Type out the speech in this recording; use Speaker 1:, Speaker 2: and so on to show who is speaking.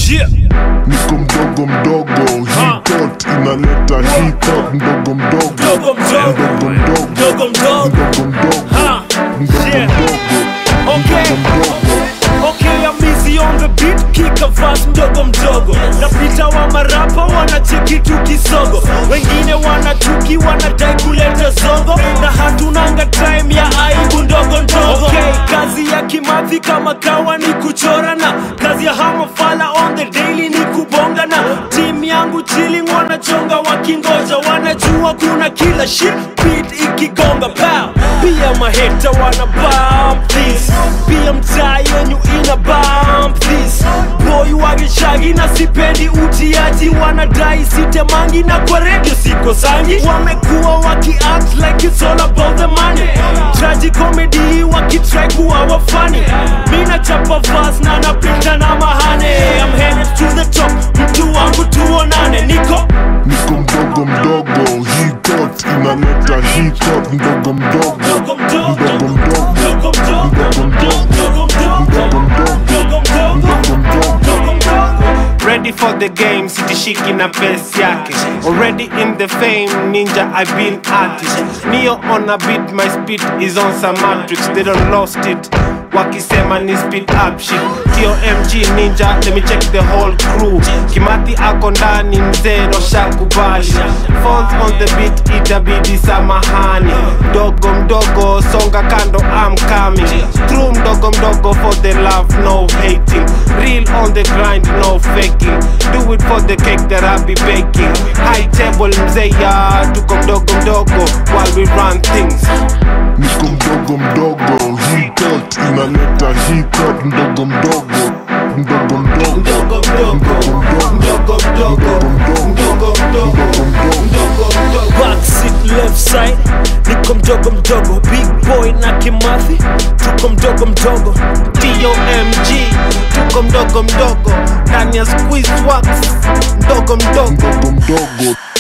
Speaker 1: Yeah.
Speaker 2: niko mdogo mdogo hii tot inaleta hii tot mdogo mdogo
Speaker 1: Mdogo mdogo.
Speaker 2: mdogo mdogo
Speaker 1: Mdogo mdogo.
Speaker 2: mdogo mdogo
Speaker 1: Ha.
Speaker 2: mdogo
Speaker 1: Yeah.
Speaker 2: mdogo
Speaker 1: Okay.
Speaker 2: mdogo
Speaker 1: Okay, I'm easy on the beat, kick a verse mdogo mdogo. Napita wa marapa wanacheki tu kisogo, wengine wanachuki wanadai kuleta zogo, na hatunanga time ya aibu ndogo ndogo. Okay, kazi ya kimathi kama kawa ni kuchora na kazi ya hamafala on the daily ni kubonga na team yangu chilling wanachonga wakingoja, wanajua kuna kila shit beat ikigonga pow. Pia maheta wana bump this, pia mtaa yenyu ina bump this. Boy wageshagi na sipendi utiaji, wanadai sitemangi na kwa radio siko sangi. Wamekuwa waki act like it's all about the money, tragic comedy wakitry kuwa wafani. Mina chapa verse na napita na mahane, I'm headed to the top, mtu wangu tuonane, niko
Speaker 2: niko mdogo mdogo hii tot inaleta hii tot mdogo mdogo
Speaker 1: Mdogo mdogo.
Speaker 2: mdogo mdogo
Speaker 1: Mdogo mdogo.
Speaker 2: mdogo mdogo
Speaker 1: Mdogo mdogo.
Speaker 2: mdogo mdogo
Speaker 1: Mdogo mdogo.
Speaker 2: mdogo mdogo
Speaker 1: Mdogo mdogo.
Speaker 3: Ready for the game, sitishiki na pesi yake Already in the fame, ninja I've been at it Neo on a beat, my speed is on some matrix They don't lost it wakisema ni speed up shit TOMG ninja, let me check the whole crew Kimati ako ndani mzee ndo shakubali Falls on the beat itabidi samahani Mdogo mdogo songa kando I'm coming True mdogo mdogo for the love no hating Real on the grind no faking Do it for the cake that I be baking High table mzee ya tuko mdogo mdogo While we run things
Speaker 2: niko mdogo mdogo hii tot inaleta hii tot mdogo mdogo mdogo mdogo
Speaker 1: Mdogo mdogo.
Speaker 2: mdogo mdogo
Speaker 1: Mdogo mdogo.
Speaker 2: mdogo mdogo
Speaker 1: Mdogo mdogo.
Speaker 2: mdogo
Speaker 1: Backseat left side niko mdogo mdogo big boy na kimathi tuko mdogo mdogo
Speaker 3: TOMG tuko mdogo mdogo ndani ya squeeze wax mdogo mdogo
Speaker 2: mdogo mdogo